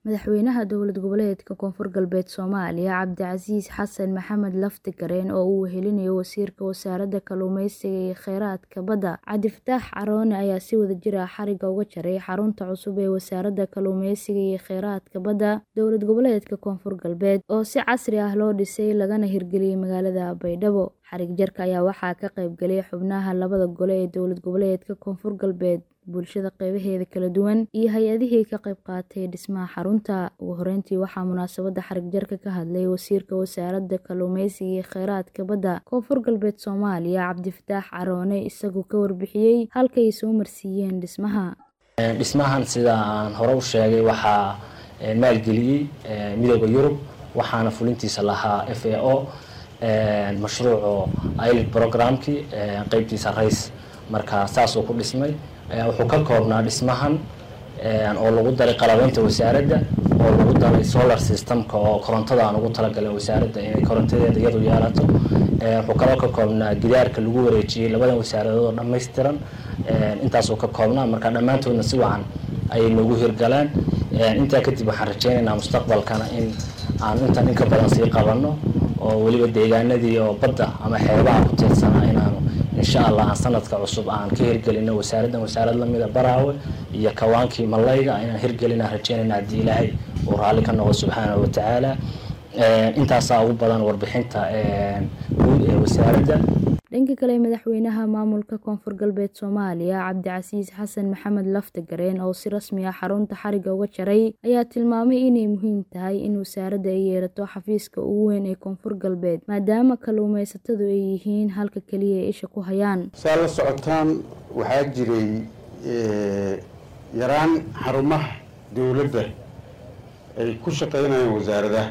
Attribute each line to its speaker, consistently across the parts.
Speaker 1: Madaxweynaha dowlad goboleedka Koonfur Galbeed Soomaaliya Cabdicasiis Xasan Maxamed Lafti-Gareen oo uu wehelinayo Wasiirka Wasaaradda Kalluumeysiga iyo Kheyraadka Badda Cabdi Fataax Caroone ayaa si wadajir ah xariga uga jaray xarunta cusub ee Wasaaradda Kalluumeysiga iyo Kheyraadka Badda dowlad goboleedka Koonfur Galbeed oo si casri ah loo dhisay lagana hirgeliyay magaalada Baydhabo. Xarig jarka ayaa waxaa ka qayb galay xubnaha labada gole ee dowlad goboleedka Koonfur Galbeed, bulshada qeybaheeda kala duwan, iyo hay'adihii ka qayb qaatay dhismaha xarunta. Ugu horeyntii waxaa munaasabadda xarig jarka ka hadlay Wasiirka Wasaaradda Kalluumeysiga iyo Kheyraadka Badda Koonfur Galbeed Soomaaliya Cabdi Fataax Caroone isagoo ka warbixiyay halka ay soo marsiiyeen dhismaha.
Speaker 2: dhismahan sida aan hore u sheegay waxaa maalgeliyey midooda yurub waxaana fulintiisa lahaa f a o mashruuco ilid programkii qeybtiisa rays marka saasuu ku dhismay wuxuu ka koobnaa dhismahan oo lagu daray qalabeynta wasaaradda oo lagu daray solar systemka oo korontada aan ugu talagalay wasaaradda inay korontadeeda iyadu yeelato wuxuu kaloo ka koobnaa gidaarka lagu wareejiyey labadan wasaaradood oo dhammaystiran intaasuu ka koobnaa marka dhammaantoodna si wacan ayay noogu hirgalaan intaa kadib waxaan rajeynaynaa mustaqbalkana in aan intan in ka badan sii qabanno oo weliba deegaanadii oo badda ama xeebaha ku tiirsanaa inaanu insha allah aan sanadka cusub aan ka hirgelino wasaaraddan wasaarad lamida baraawe iyo kawaankii malayga inaan hirgelina rajeynayna haddii ilaahay uu raalli ka noqo subxaanahu watacaala intaasaa ugu badan warbixinta guud ee wasaaradda
Speaker 1: dhanka kale madaxweynaha maamulka koonfur galbeed soomaaliya cabdicasiis xasan maxamed lafti-gareen oo si rasmi ah xarunta xariga uga jaray ayaa tilmaamay inay muhiim tahay in wasaaradda ay yeelato xafiiska ugu weyn ee koonfur galbeed maadaama kalluumeysatadu ay yihiin halka keliya ay isha ku hayaan
Speaker 3: saa la socotaan waxaa jiray yaraan xarumaha dowladda ay ku shaqeynayaan wasaaradaha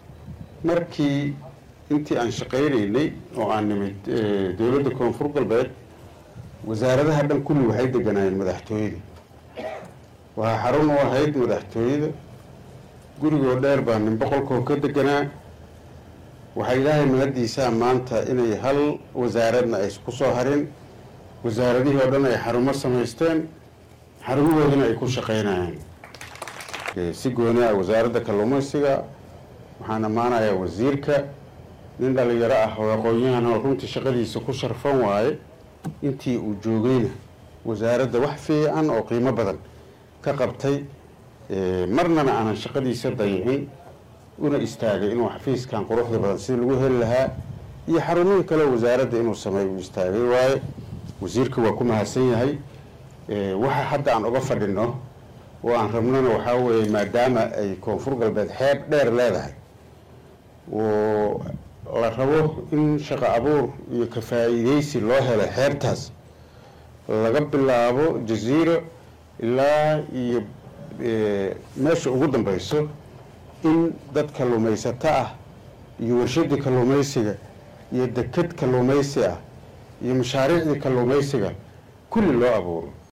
Speaker 3: markii intii aan shaqaynaynay oo aan nimid dowladda koonfur galbeed wasaaradaha dhan kulli waxay deganaayeen madaxtooyada waxaa xarun u ahayd madaxtooyada gurigoo dheer baa nin boqolkoo ka deganaa waxaa ilaahay mahadiisaa maanta inay hal wasaaradna ay ku soo harin wasaaradihii oo dhan ay xarumo samaysteen xarumahoodina ay ku shaqeynayaan si gooni ah wasaaradda kalluumeysiga waxaan ammaanayaa wasiirka nin dhalinyaro ah oo aqoon-yahan oo runtii shaqadiisa ku sharfan waaye intii uu joogayna wasaaradda wax fiican oo qiimo badan ka qabtay marnana aanan shaqadiisa dayicin una istaagay inuu xafiiskan quruxda badan sida lagu heli lahaa iyo xarumihii kale wasaaradda inuu sameeyo uu istaagay waaye wasiirka waa ku mahadsan yahay waxa hadda aan uga fadhino oo aan rabnona waxaa weeye maadaama ay koonfur galbeed xeeb dheer leedahay oo la rabo in shaqo abuur iyo ka faa-iideysi loo helo xeebtaas laga bilaabo jaziiro ilaa iyo meesha ugu dambeyso in dad kalluumaysato ah iyo warshadii kalluumeysiga iyo deked kalluumeysi ah iyo mashaariicdii kalluumeysiga kulli loo abuuro